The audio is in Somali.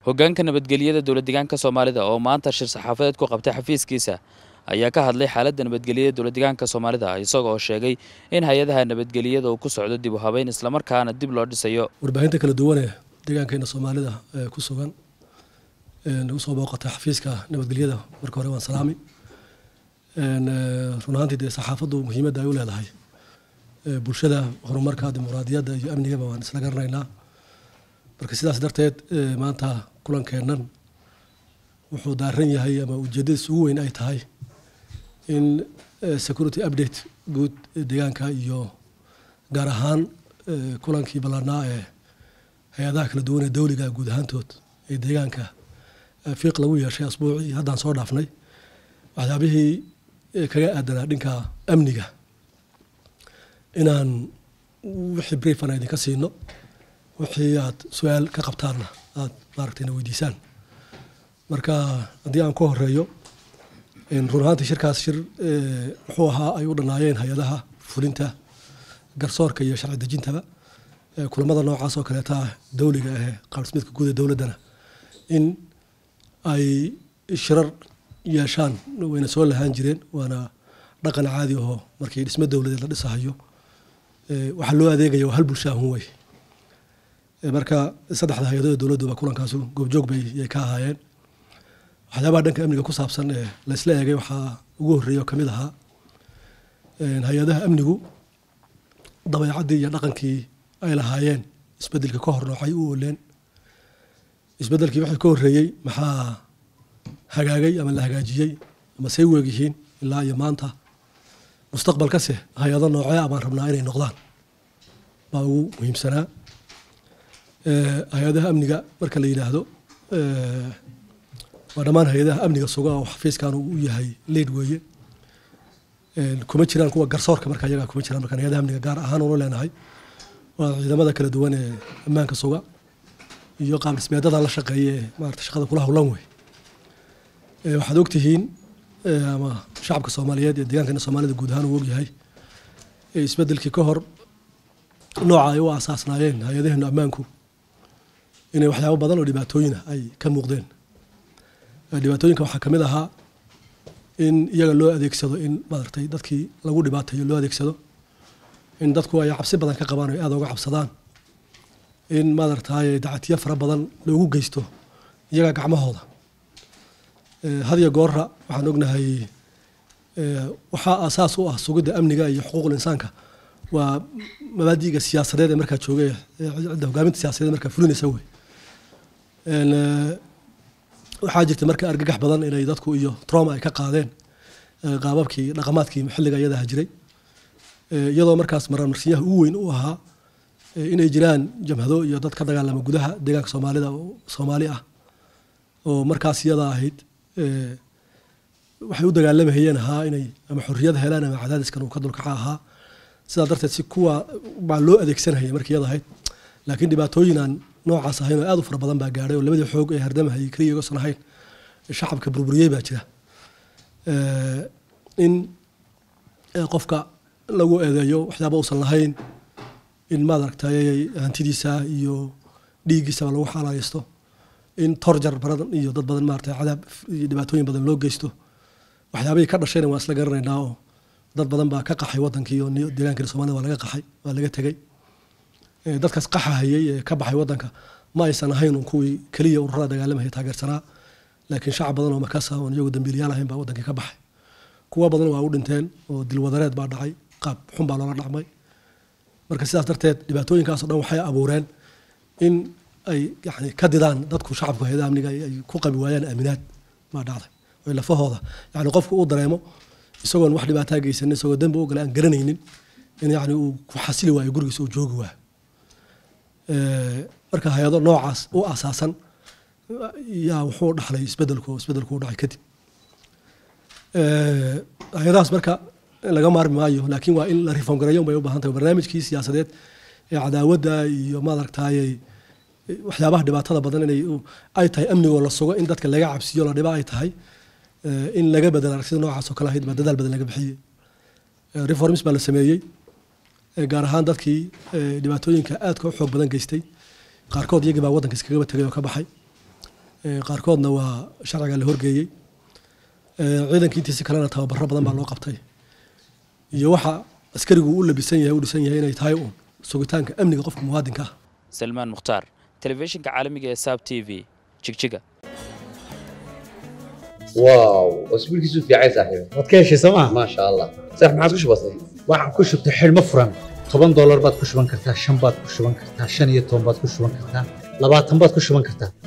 hoggaanka nabadgelyada dowlad deegaanka soomaalida oo maanta shir saxaafadeed ku qabtay xafiiskiisa ayaa ka hadlay xaaladda nabadgelyada dowlad deegaanka soomaalida isagoo sheegay in hay-adaha nabadgelyada uu ku socdo dib u habeyn islamarkaana dib loo dhisayo warbaahinta kala duwanee deegaankeena soomaalida ee ku sugan nagu soo booqatay xafiiska nabadgelyada marka hore waan salaami run ahaantii dee saxaafaddu muhiimadda ay u leedahay bulshada horumarka dimuqraadiyadda iyo amnigaba waan isla garanaynaa marka sidaas darteed maanta kulankeennan wuxuu daaran yahay ama ujeeddadiis ugu weyn ay tahay in security update guud deegaanka iyo gaar ahaan kulankii ballaarnaa ee hay-adaha kala duwan ee dowliga guud ahaantood ee deegaanka fiiq lagu yeeshay asbuucii haddaan soo dhaafnay waxyaabihii kaga aadanaa dhinka amniga inaan wixii briefan idinka siino wixii aad su-aal ka qabtaanna aad maaragtayna weydiisaan marka haddii aan ku horeeyo run ahaantii shirkaas shir muxuu ahaa ay u dhannaayeen hay-adaha fulinta garsoorka iyo sharci dejintaba kulamada noocaas oo kaleeta dowliga ahee qaabdhismeedka guud ee dowladdana in ay shirar yeeshaan wayna soo lahaan jireen waana dhaqan caadi ahoo markii dhismo dowladeed la dhisahayo waxaa loo adeegaya waa hal bulshaahun wey marka saddexda hay-adooda dowladduba kulankaasu goobjoog bay yay ka ahaayeen waxyaabaha dhanka amniga ku saabsan ee laysla eegay waxaa ugu horreeya oo kamid ahaa hay-adaha amnigu dabeecaddii iyo dhaqankii ay lahaayeen isbeddelkii ka hor noocay u ooleen isbeddelkii wixii ka horreeyey maxaa hagaagay ama la hagaajiyey ama say weegyihiin ilaa iyo maanta mustaqbalkase hay-ado noocee abaan rabnaa inay noqdaan baa ugu muhiimsanaa hay-adaha amniga marka la yidhaahdo waa dhammaan hay-adaha amniga suga oo xafiiskan uu yahay leid weeye kuma jiraan kuwa garsoorka marka iyagaa kuma jiraan markaan hay-adaha amniga gaar ahaan unu leenahay waa ciidamada kala duwan ee ammaanka suga iyo qaab dhismeedadan la shaqeeya ee maarata shaqada kula howlan wey waxaad ogtihiin ama shacabka soomaaliyeed ee deegaankeena soomaalida guud ahaan uu ogyahay isbeddelkii ka hor nooca ay u aasaasnaayeen hay-adaheenu ammaanku inay waxyaabo badan oo dhibaatooyina ay ka muuqdeen dhibaatooyinka waxaa kamid ahaa in iyaga loo adeegsado in maaragtay dadkii lagu dhibaatayo loo adeegsado in dadku ay cabsi badan ka qabaan o aada uga cabsadaan in maaragtay dacatiyo fara badan loogu geysto iyaga gacmahooda hadiyo goora waxaan ognahay waxaa aasaas u ah sugidda amniga iyo xuquuqul insaanka waa mabaadiga siyaasadeed ee markaa jooga cidda hogaaminta siyasadeed markaa fulinaysa wey waxaa jirta marka argagax badan inay dadku iyo troma ay ka qaadeen qaababkii dhaqamaadkii xilliga iyadaha jiray iyadoo markaas marmarsiyaha ugu weyn u ahaa inay jiraan jamhado iyo dad ka dagaalama gudaha deegaanka soomaalida soomaali ah oo markaas iyada ahayd waxay u dagaalamayeen ahaa inay ama xorriyad helaan ama cadaadiskan uu ka dulkaca ahaa sidaa darteed si kuwa baa loo adeegsanayay markii iyada ahayd laakiin dhibaatooyin aan noocaas ahayn oo aad u fara badan baa gaadhay oo labadii xoog ee hardamahayay keliya igosan ahayn shacabka burburiyey baa jira in qofka lagu eedeeyo waxyaaba uusan lahayn in maaragtay hantidiisa iyo dhiiggiisaba lagu xaalaaleysto in torjar badan iyo dad badan maarata cadaab iyo dhibaatooyin badan loo geysto waxyaabihii ka dhashayna waan isla garanaynaa oo dad badan baa ka qaxay wadankii oo deegaankeena somalida waa laga qaxay waa laga tegey dadkaas qaxahayay ee ka baxay wadanka ma aysan ahayn kuwii keliya ururada dagaalamaya taageersanaa laakiin shacab badan oo makasa oon iyagu dambiiliyaal ahayn baa wadankii ka baxay kuwa badan waa u dhinteen oo dilwadareed baa dhacay qaab xun baa loola dhacmay marka sidaas darteed dhibaatooyinkaaso dhan waxay abuureen in ay yani ka didaan dadku shacabku hay-adaha amniga ay ku qabi waayaan aaminaad baa dhacday oy lafahooda yani qofku uu dareemo isagoon wax dhibaataa geysanin isagoo dembi u gale aan garanaynin in yani uu ku xasili waayo gurigiisa uu joogi waayo marka hay-ado noocaas u asaasan yaa wuxuu dhaxlay isbedelku isbedelku u dhacay kadib hay-adahaas marka laga maarmi maayo laakiin waa in la reform gareeyo bay u baahan tahay barnaamijkii siyaasadeed ee cadaawadda iyo maaragtay waxyaabaha dhibaatada badan inay ay tahay amnigoo la sugo in dadka laga cabsiyo la dhiba ay tahay in laga bedel aragtida noocaas oo kale ahayd baa dadaal badan laga bixiyey reforms baa la sameeyey gaar ahaan dadkii dhibaatooyinka aadka u xoog badan geystay qaarkood iyagii baa waddanka iskagaba tegay oo ka baxay qaarkoodna waa sharciga la horgeeyey ciidankii intiisi kalena tababaro badan baa loo qabtay iyo waxa askarigu u labisan yahay u dhisan yahay inay tahay uun sugitaanka amniga qofka muwaadinka ah salmaan mukhtaar telefishinka caalamiga ee saab t v jigjiga واو اسبوع كيسو في عايز صاحبي waad ka heshay sooma ما شاء الله صح ما عاد كش بسيط waxaan ku shubtay xidhmo furan toban doolar baad ku shuban kartaa shan baad ku shuban kartaa shan iyo toban baad ku shuban kartaa labaatan baad ku shuban kartaa